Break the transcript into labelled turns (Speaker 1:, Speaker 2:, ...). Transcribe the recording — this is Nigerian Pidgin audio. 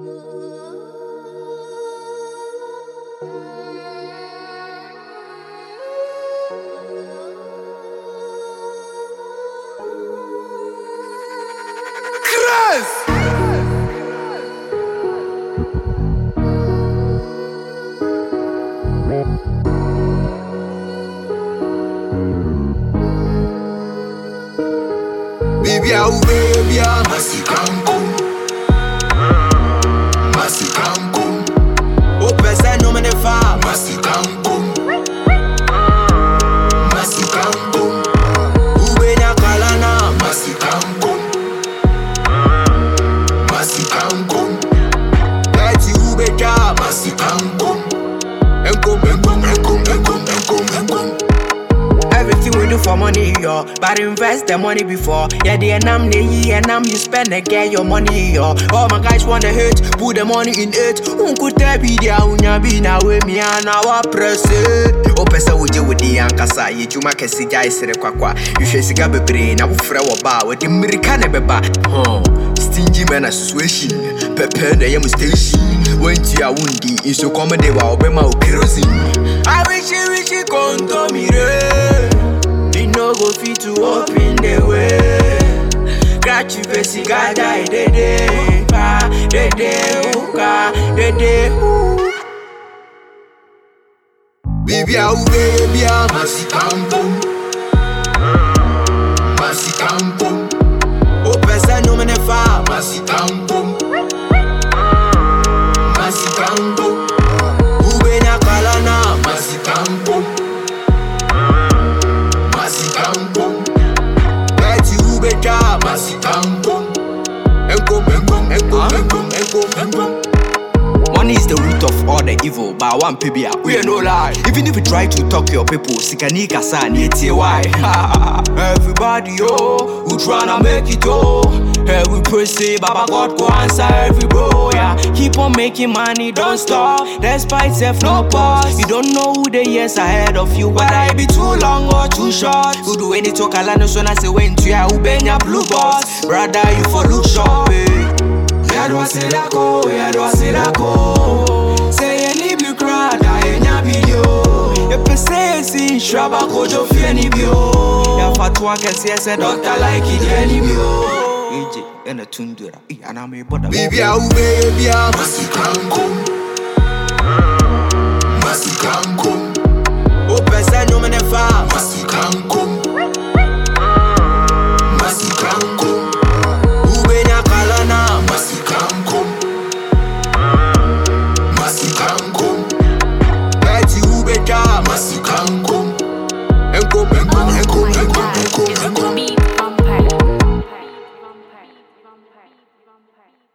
Speaker 1: Baby, ah, oh, baby, ah, masikankum. Masikankum.
Speaker 2: O pese no me ne fa
Speaker 1: Masikankum. Masikankum.
Speaker 2: Ube na kalana
Speaker 1: Masikankum. Masikankum.
Speaker 2: Eti ube ja
Speaker 1: Masikankum.
Speaker 2: Enkom
Speaker 1: Enkum, enkum, enkom, enkum, enkum.
Speaker 2: Everything we do for money, yo. But invest the money before. Yeah, the enam ne ye enam you spend and get your money, yo. All my guys want the hate, put the money in it. Unku te be dia unya be na we mi ana wa press it. O pesa uje with the ankasa, ye juma kesi jai sere kwakwa. You should siga bebre na wufre wa ba, we di mirika ne beba. Huh. Stingy man association, pepe na yem station. Went to a wundi, inso comedy wa obema o kerosene. I wish you wish you come me We no go fit to open the way. Got you basic gada dede, pa dede, uka dede, ooh.
Speaker 1: Baby, ah, oh, baby, ah, masikankum. Masikankum.
Speaker 2: O pese no me ne fa,
Speaker 1: Masikankum. Masikankum.
Speaker 2: ube na kalana,
Speaker 1: Masikankum. Masikankum.
Speaker 2: eti ube ja,
Speaker 1: Masikankum.
Speaker 2: enkom, enkom, enkom, enkom, enkom, enkom. Money is the root of all the evil, but one pibia, we ain't no lie. Even if you try to talk your people, sikani kasa ni why. Everybody, yo, who tryna make it, oh. Hey, we pray, say, Baba God go answer every bro, yeah. Keep on making money, don't stop. Despite self, no pause. You don't know who the years ahead of you, whether it be too long or too short. Who do any talk, I no so I say, when to ya, who been ya blue boss. Brother, you for look sharp, eh. yɛdɔ silako yɛdɔ silako sɛ yɛni bi kora da yɛnya bidio yɛpɛ sɛ yɛsi nhyiraba kodwo fie ni bio yɛfa to akɛseɛ sɛ dɔkta like deɛ ni bio ɛgye ɛna tundura anaa mebɔda
Speaker 1: Baby, ah, oh, baby, ah, masikankum. Masikankum.
Speaker 2: wopɛ sɛ nnwom ne fa
Speaker 1: Masikankum. Masikankum.
Speaker 2: wobɛnya kalana
Speaker 1: Masikankum. Masikankum.
Speaker 2: ɛti wobɛtwa
Speaker 1: Masikankum.
Speaker 2: ɛnkom
Speaker 1: Enkum, enkum, enkum, enkum, enkum.
Speaker 3: Beat vampire. Vampire. Vampire. Vampire.